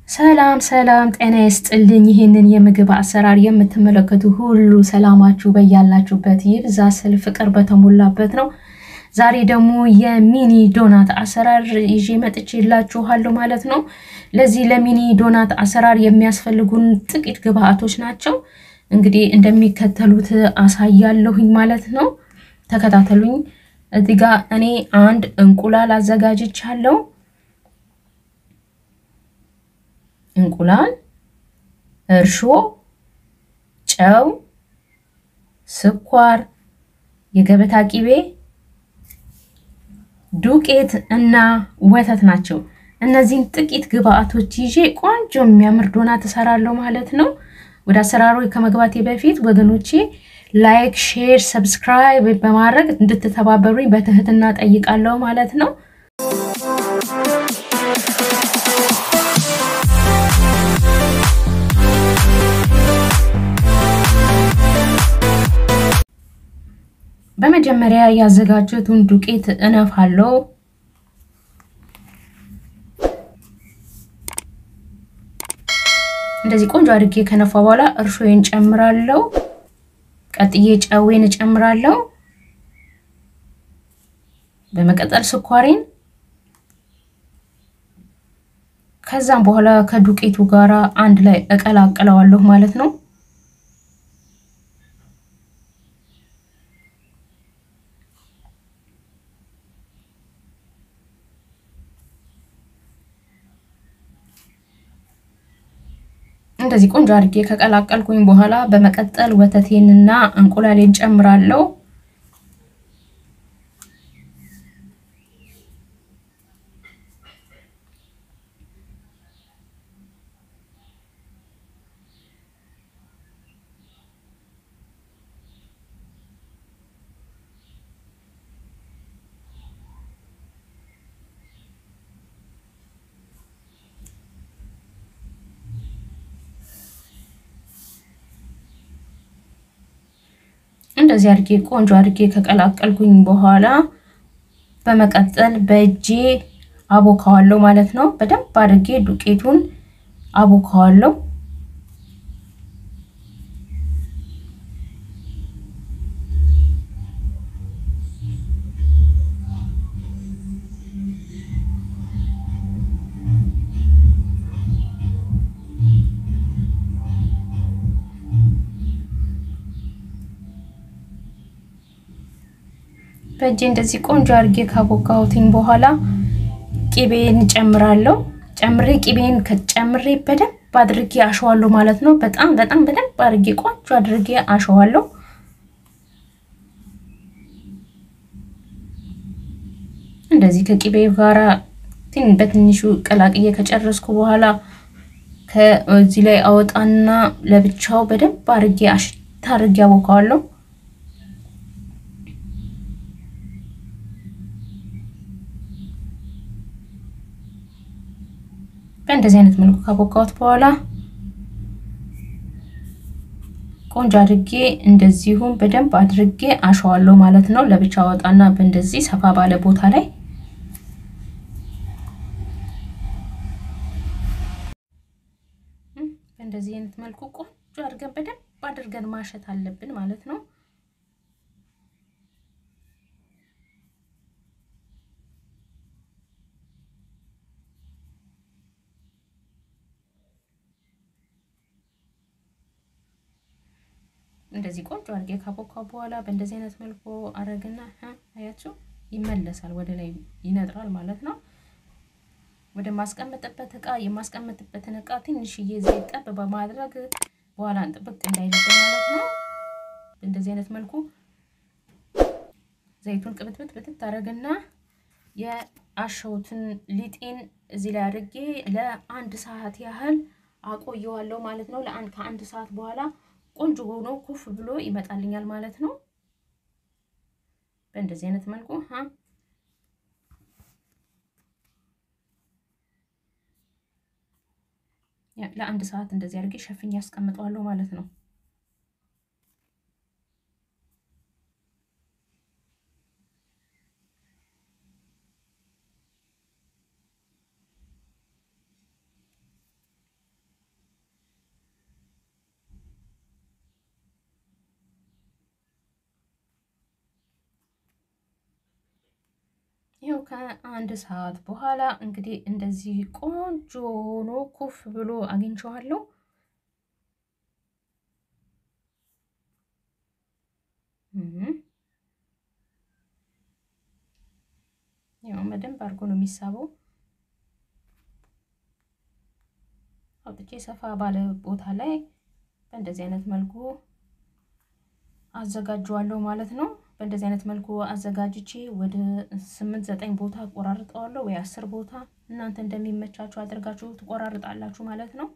ሰላም ሰላም፣ ጤና ይስጥልኝ። ይህንን የምግብ አሰራር የምትመለከቱ ሁሉ ሰላማችሁ በያላችሁበት ይብዛ ስል ፍቅር በተሞላበት ነው። ዛሬ ደግሞ የሚኒ ዶናት አሰራር ይዤ መጥቼላችኋለሁ ማለት ነው። ለዚህ ለሚኒ ዶናት አሰራር የሚያስፈልጉን ጥቂት ግብአቶች ናቸው። እንግዲህ እንደሚከተሉት አሳያለሁኝ ማለት ነው። ተከታተሉኝ። እዚህ ጋ እኔ አንድ እንቁላል አዘጋጅቻለሁ። እንቁላል፣ እርሾ፣ ጨው፣ ስኳር፣ የገበታ ቂቤ፣ ዱቄት እና ወተት ናቸው። እነዚህን ጥቂት ግብአቶች ይዤ ቆንጆ የሚያምር ዶናት እሰራለሁ ማለት ነው። ወደ አሰራሩ ከመግባቴ በፊት ወገኖቼ ላይክ፣ ሼር፣ ሰብስክራይብ በማድረግ እንድትተባበሩኝ በትህትና ጠይቃለሁ ማለት ነው። በመጀመሪያ ያዘጋጀቱን ዱቄት እነፋለሁ። እንደዚህ ቆንጆ አድርጌ ከነፋ በኋላ እርሾዬን ጨምራለሁ። ቀጥዬ ጨዌን እጨምራለሁ። በመቀጠል ስኳሬን፣ ከዛም በኋላ ከዱቄቱ ጋር አንድ ላይ እቀላቅለዋለሁ ማለት ነው። እንደዚህ ቆንጆ አድርጌ ከቀላቀልኩኝ በኋላ በመቀጠል ወተቴንና እንቁላሌን ጨምራለሁ። እንደዚህ አድርጌ ቆንጆ አድርጌ ከቀላቀልኩኝ በኋላ በመቀጠል በእጄ አቦካዋለሁ ማለት ነው። በደንብ አድርጌ ዱቄቱን አቦካዋለሁ። በእጄ እንደዚህ ቆንጆ አድርጌ ካቦካሁትኝ በኋላ ቂቤን ጨምራለሁ። ጨምሬ ቂቤን ከጨምሬ በደንብ አድርጌ አሸዋለሁ ማለት ነው። በጣም በጣም በደንብ አድርጌ ቆንጆ አድርጌ አሸዋለሁ። እንደዚህ ከቂቤ ጋራ በትንሹ ቀላቅዬ ከጨረስኩ በኋላ ከዚህ ላይ አወጣና ለብቻው በደንብ አድርጌ አሽታ አድርጌ አቦካዋለሁ። በእንደዚህ አይነት መልኩ ካቦካሁት በኋላ ቆንጆ አድርጌ እንደዚሁም በደንብ አድርጌ አሸዋለሁ ማለት ነው። ለብቻ ወጣና በእንደዚህ ሰፋ ባለ ቦታ ላይ በእንደዚህ አይነት መልኩ ቆንጆ አድርገን በደንብ አድርገን ማሸት አለብን ማለት ነው። እንደዚህ ቆንጆ አድርጌ ካቦካው በኋላ በእንደዚህ አይነት መልኩ አረግና አያችሁ ይመለሳል፣ ወደ ላይ ይነጥራል ማለት ነው። ወደ ማስቀመጥበት እቃ የማስቀመጥበትን እቃ ትንሽዬ ዘይት ጠብ በማድረግ በኋላ ጥብቅ እንዳይልብን ማለት ነው። በእንደዚህ አይነት መልኩ ዘይቱን ቅብትብት ብትት አረግና የአሸውትን ሊጤን እዚህ ላይ አድርጌ ለአንድ ሰዓት ያህል አቆየዋለሁ ማለት ነው። ለአንድ ከአንድ ሰዓት በኋላ ቆንጆ ሆኖ ኩፍ ብሎ ይመጣልኛል ማለት ነው። በእንደዚህ አይነት መልኩ ለአንድ ሰዓት እንደዚህ አድርጌ ሸፍኝ ያስቀምጠዋለሁ ማለት ነው። ይኸው ከአንድ ሰዓት በኋላ እንግዲህ እንደዚህ ቆንጆ ሆኖ ኩፍ ብሎ አግኝቼዋለሁ። ያው በደንብ አድርጎ ነው የሚሳበው። አውጥቼ ሰፋ ባለ ቦታ ላይ በእንደዚህ አይነት መልኩ አዘጋጀዋለሁ ማለት ነው። በእንደዚህ አይነት መልኩ አዘጋጅቼ ወደ ስምንት ዘጠኝ ቦታ ቆራርጠዋለሁ ወይ አስር ቦታ እናንተ እንደሚመቻችሁ አድርጋችሁ ትቆራርጣላችሁ ማለት ነው።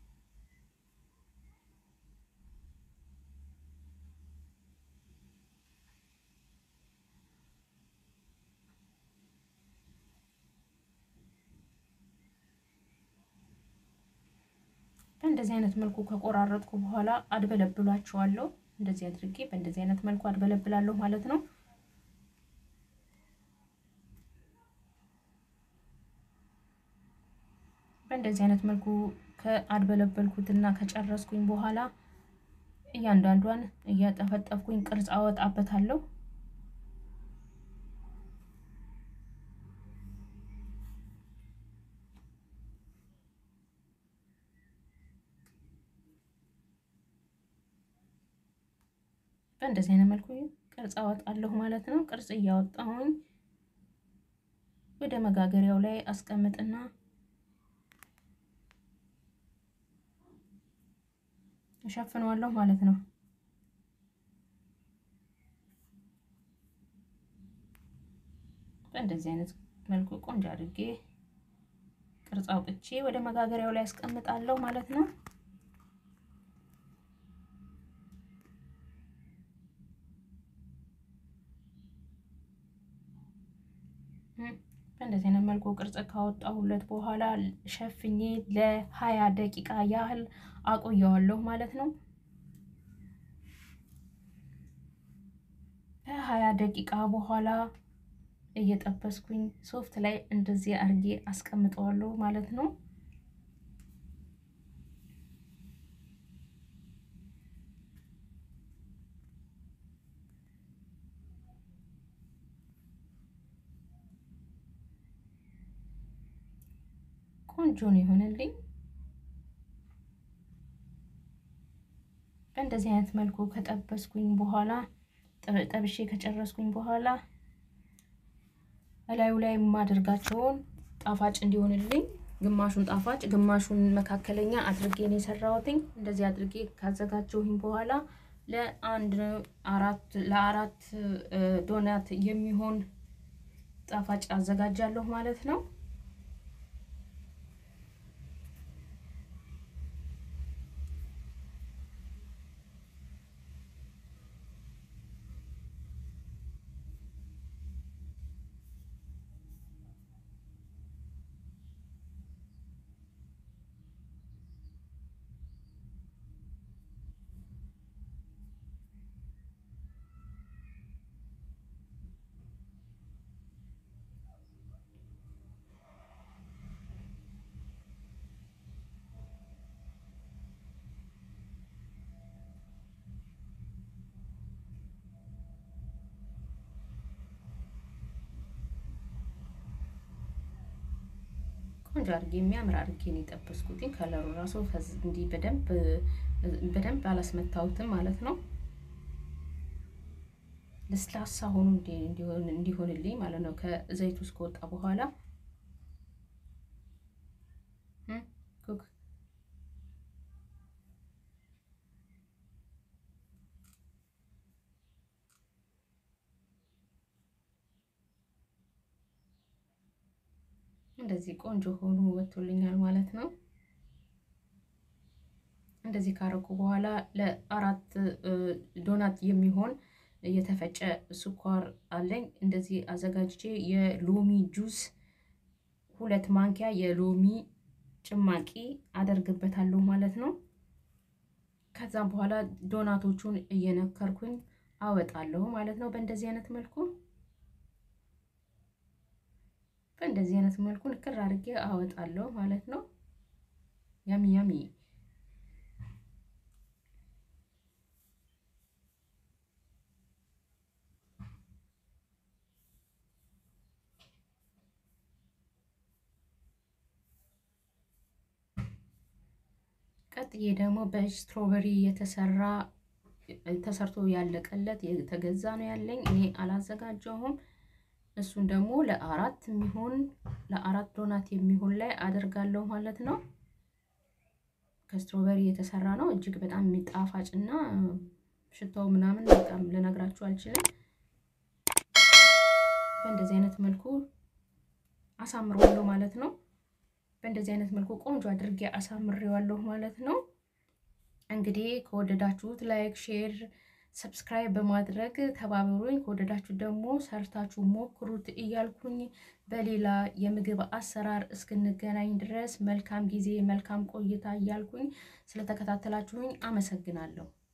በእንደዚህ አይነት መልኩ ከቆራረጥኩ በኋላ አድበለብላችኋለሁ። እንደዚህ አድርጌ በእንደዚህ አይነት መልኩ አድበለብላለሁ ማለት ነው። በእንደዚህ አይነት መልኩ ከአድበለበልኩትና ከጨረስኩኝ በኋላ እያንዳንዷን እያጠፈጠፍኩኝ ቅርጽ አወጣበታለሁ። በእንደዚህ አይነት መልኩ ቅርጽ አወጣለሁ ማለት ነው። ቅርጽ እያወጣሁኝ ወደ መጋገሪያው ላይ አስቀምጥና እሸፍነዋለሁ ማለት ነው። በእንደዚህ አይነት መልኩ ቆንጆ አድርጌ ቅርጽ አውጥቼ ወደ መጋገሪያው ላይ አስቀምጣለሁ ማለት ነው። በእንደዚህ አይነት መልኩ ቅርጽ ካወጣሁለት በኋላ ሸፍኜ ለሀያ ደቂቃ ያህል አቆየዋለሁ ማለት ነው። ከሀያ ደቂቃ በኋላ እየጠበስኩኝ ሶፍት ላይ እንደዚህ አርጌ አስቀምጠዋለሁ ማለት ነው። ቆንጆ ነው የሆነልኝ። በእንደዚህ አይነት መልኩ ከጠበስኩኝ በኋላ ጠብሼ ከጨረስኩኝ በኋላ እላዩ ላይ የማደርጋቸውን ጣፋጭ እንዲሆንልኝ ግማሹን ጣፋጭ ግማሹን መካከለኛ አድርጌ ነው የሰራሁትኝ። እንደዚህ አድርጌ ካዘጋጀሁኝ በኋላ ለአንድ አራት ለአራት ዶናት የሚሆን ጣፋጭ አዘጋጃለሁ ማለት ነው። ቆንጆ አድርጌ የሚያምር አድርጌ ነው የጠበስኩትኝ። ከለሩ ራሱ እንዲህ በደንብ በደንብ አላስመታሁትም ማለት ነው። ለስላሳ ሆኖ እንዲሆንልኝ ማለት ነው። ከዘይት ውስጥ ከወጣ በኋላ ኩክ እንደዚህ ቆንጆ ሆኖ ወጥቶልኛል ማለት ነው። እንደዚህ ካረኩ በኋላ ለአራት ዶናት የሚሆን የተፈጨ ስኳር አለኝ። እንደዚህ አዘጋጅቼ የሎሚ ጁስ ሁለት ማንኪያ የሎሚ ጭማቂ አደርግበታለሁ ማለት ነው። ከዛም በኋላ ዶናቶቹን እየነከርኩኝ አወጣለሁ ማለት ነው። በእንደዚህ አይነት መልኩ በእንደዚህ አይነት መልኩ ንክር አድርጌ አወጣለሁ ማለት ነው። ያሚ ያሚ ቀጥዬ ደግሞ በስትሮበሪ የተሰራ ተሰርቶ ያለቀለት የተገዛ ነው ያለኝ። እኔ አላዘጋጀሁም። እሱን ደግሞ ለአራት የሚሆን ለአራት ዶናት የሚሆን ላይ አደርጋለሁ ማለት ነው። ከስትሮበሪ የተሰራ ነው። እጅግ በጣም የሚጣፋጭ እና ሽታው ምናምን በጣም ልነግራችሁ አልችልም። በእንደዚህ አይነት መልኩ አሳምረዋለሁ ማለት ነው። በእንደዚህ አይነት መልኩ ቆንጆ አድርጌ አሳምሬዋለሁ ማለት ነው። እንግዲህ ከወደዳችሁት ላይክ፣ ሼር፣ ሰብስክራይብ በማድረግ ተባበሩኝ። ከወደዳችሁት ደግሞ ሰርታችሁ ሞክሩት እያልኩኝ በሌላ የምግብ አሰራር እስክንገናኝ ድረስ መልካም ጊዜ፣ መልካም ቆይታ እያልኩኝ ስለተከታተላችሁኝ አመሰግናለሁ።